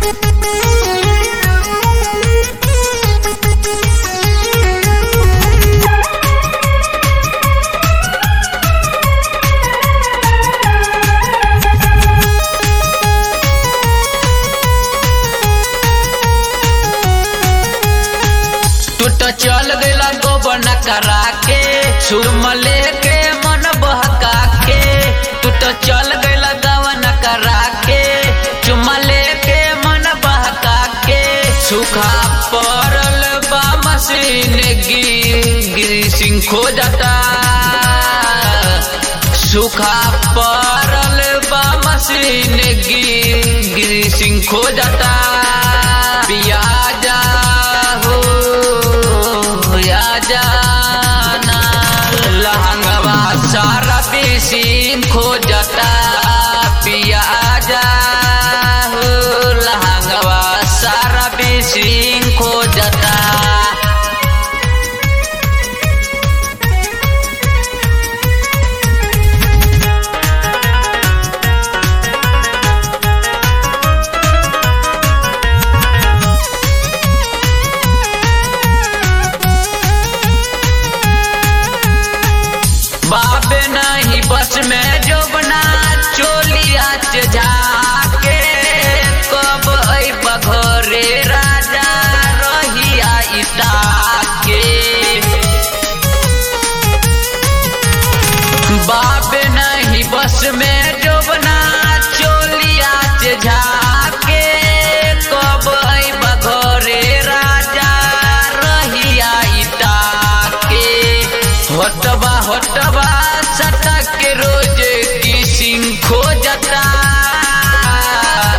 टूट चल गईला गोबन करा के सुरम लेके मन बहका के टूट चल गईला गवन करा के चुमा लेके मन बहका के सूखा पड़ल बा मशीन गिर गिरी सिंह खो जाता सूखा पड़ल बा मशीन गिर गिरी सिंह खो जाता पियाजा हो या जाना लहंगवा सारा बेसिन खो जाता पियाजा हो लहंगवा सारा बेसिन खो जाता बाबे नहीं बस में जो बना चोलिया से जाके कब अब घरे राजा रहिया इटा के बाबे नहीं बस में जो बना चोलिया से जाके कब अब घरे राजा रहिया इटा के होटबा होटबा सटक के रोज किसिंग खो जाता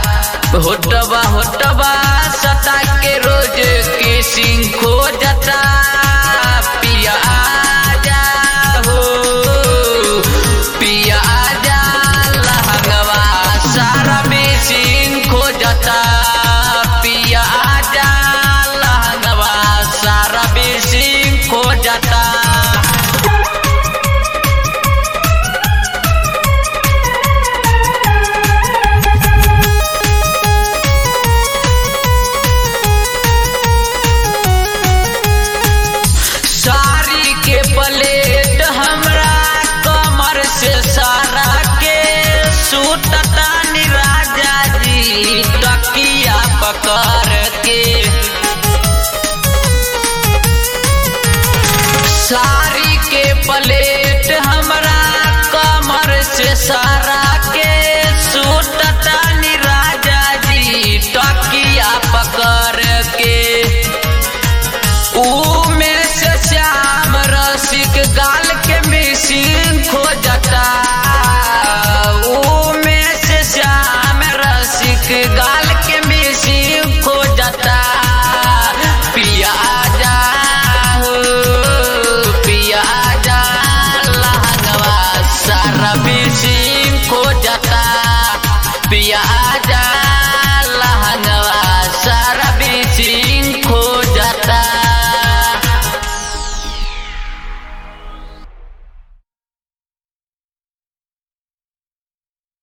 होटबा होटबा सटक के रोज किसिंग खो जाता